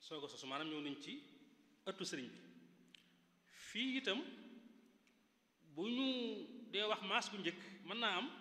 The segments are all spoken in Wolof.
soog a sosu maanaam ñëw nañ ci ëttu sëriñ bi fii itam bu ñu dee wax maas bu njëkk mën naa am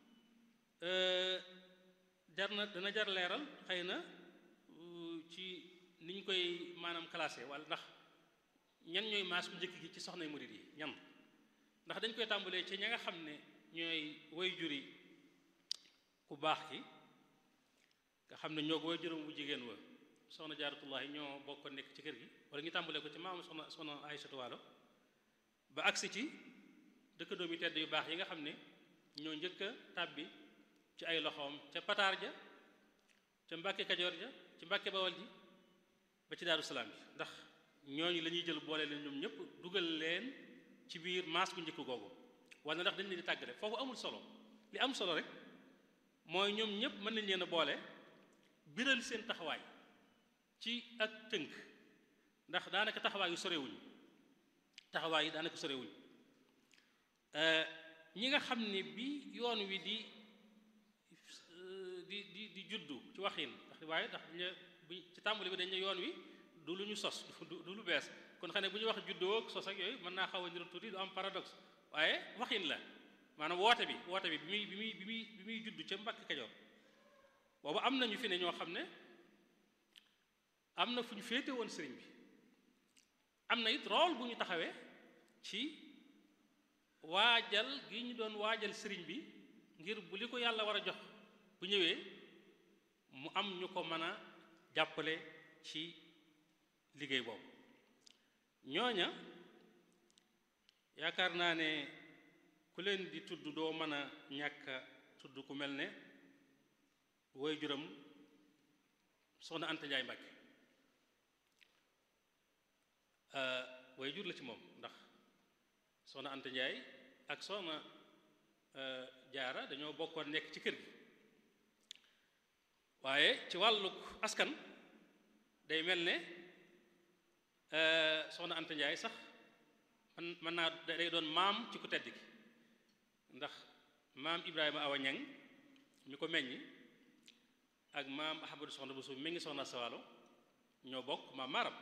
jar na dana jar leeral xëy na ci ni ñu koy maanaam classé wala ndax ñan ñooy maas bu njëkk gi ci soxnay murid yi ñan ndax dañ koy tàmbalee ci ña nga xam ne ñooy way juri ku baax ki nga xam ne ñoo ko way juróom bu jigéen wa soxna jaaratullahi ñoo bokk nekk ci kër gi wala ñu tàmbalee ko ci maam soxna soxna Aysatu Waalo ba agsi ci dëkk doomi tedd yu baax yi nga xam ne ñoo njëkk a tàbbi ci ay loxoom ca pataar ja ca mbàkke kajoor ja ci mbàkke bawal ji ba ci daaru salaam ji ndax ñooñu la ñuy jël boole leen ñoom ñëpp dugal leen ci biir maas bu njëkk googu wala ndax dañ leen di tàggale foofu amul solo li am solo rek mooy ñoom ñëpp mën nañ leen a boole biral seen taxawaay ci ak tënk ndax daanaka taxawaay yu sorewuñ taxawaay yi daanaka sorewuñ ñi nga xam ne bi yoon wi di di di di juddu ci waxin ndax waaye ndax bu ci tàmbali bi dañ ne yoon wi du lu ñu sos du lu bees kon xam ne bu ñu wax juddoo ak sos ak yooyu mën naa xaw a niru tuuti du am paradoxe waaye waxin la maanaam woote bi woote bi bi muy bi muy bi muy bi muy juddu ca Mbàkke Kajoor boobu am na ñu fi ne ñoo xam ne am na fu ñu féete woon sëriñ bi am na it rôle bu ñu taxawee ci waajal gi ñu doon waajal sëriñ bi ngir bu li ko yàlla war a jox bu ñëwee mu am ñu ko mën a jàppale ci liggéey boobu ñooña yaakaar naa ne ku leen di tudd doo mën a ñàkk tudd ku mel ne woy juram soxna Anta Njaay Mbàkke way jur la ci moom ndax soxna Anta Njaay ak soxna jaara dañoo bokkoon nekk ci kër gi waaye ci wàlluk askan day mel ne soxna Anta Njaay sax man mën naa day doon maam ci ku tedd gi ndax maam Ibrahima Awa Ñang mi ko meññi ak maam Ahmadu soxna bu suuf mi ngi soxna Sawalo ñoo bokk maam maaram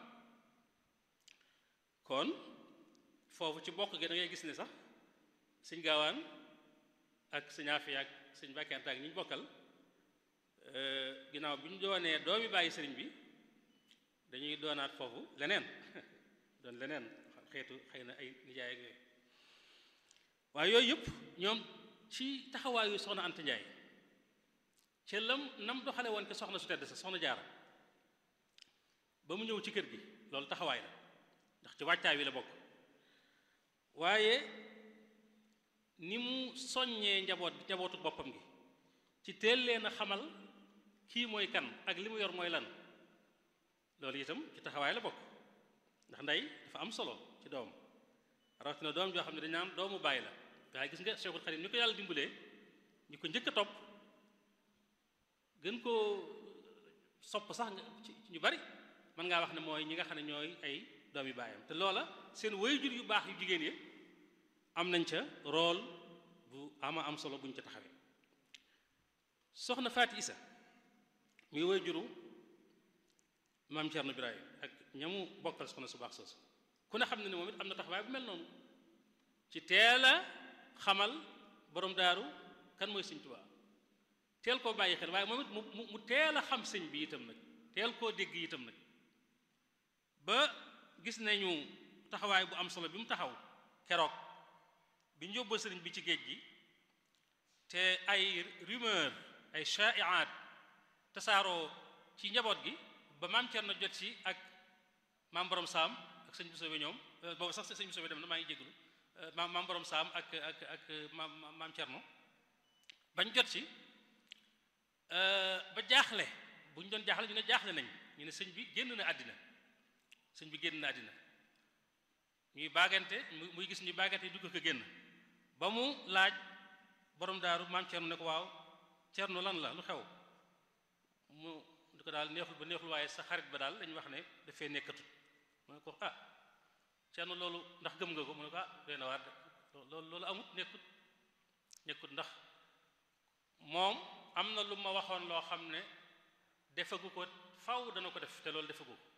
kon foofu ci bokk gi da ngay gis ne sax sëñ gaawaan ak sëñ Afiya ak sëñ Mbàkke Anta ak ñi ñu bokkal ginnaaw bi ñu doonee doomi bàyyi sëriñ bi dañuy doonaat foofu leneen doon leneen xeetu xëy na ay nijaay ak yooyu waaye yooyu yëpp ñoom ci taxawaayu soxna Anta Njaay ca lam nam doxale woon ke soxna su tedd sa soxna jaara ba mu ñëw ci kër gi loolu taxawaay la ndax ci wàccaay wi la bokk waaye ni mu soññee njaboot njabootu boppam gi ci teel leen a xamal kii mooy kan ak li mu yor mooy lan loolu itam ci taxawaay la bokk ndax ndey dafa am solo ci doom rawatina doom joo xam ne dañ naan doomu bàyyi la waaye gis nga Cheikhul Khadim ni ko yàlla dimbalee ñu ko njëkk a topp gën koo sopp sax nga ci ñu bari mën ngaa wax ne mooy ñi nga xam ne ñooy ay doomi baayam te loola seen waajur yu baax yu jigéen yi am nañ ca rôle bu ama am solo buñ ca taxawee soxna Faati Isa muy waajuru maam Cerno Birahim ak ñamu bokkal soxna su baax soosu ku ne xam ne ne moom it am na taxawaay bu mel noonu ci teel a xamal borom daaru kan mooy sëñ Tuubaa teel koo bàyyi xel waaye moom it mu mu teel a xam sëñ bi itam nag teel koo dégg itam nag ba gis nañu taxawaay bu am solo bi mu taxaw keroog bi ñu yóbboo sëriñ bi ci géej gi te ay rumeur ay shaiaat tasaaroo ci njaboot gi ba maam Cerno jot si ak maam borom saam ak sëñ Bousso bi ñoom boobu sax sëñ Bousso bi dem na maa ngi jégalu maam maam borom saam ak ak ak maam maam Cerno bañ jot si ba jaaxle bu ñu doon jaaxle ñu ne jaaxle nañ ñu ne sëñ bi génn na àddina sëñ bi génn na àddina ñuy baagante muy gis ñuy baagante dugg ko génn ba mu laaj borom daaru maam Cerno ne ko waaw Cerno lan la lu xew mu di ko daal neexul ba neexul waaye sa xarit ba daal dañu wax ne dafay nekkatut mu ne ko ah Cerno loolu ndax gëm nga ko mu ne ko ah doy na waar loolu loolu amut nekkut nekkut ndax moom am na lu ma waxoon loo xam ne defagu ko faw dana ko def te loolu defagu ko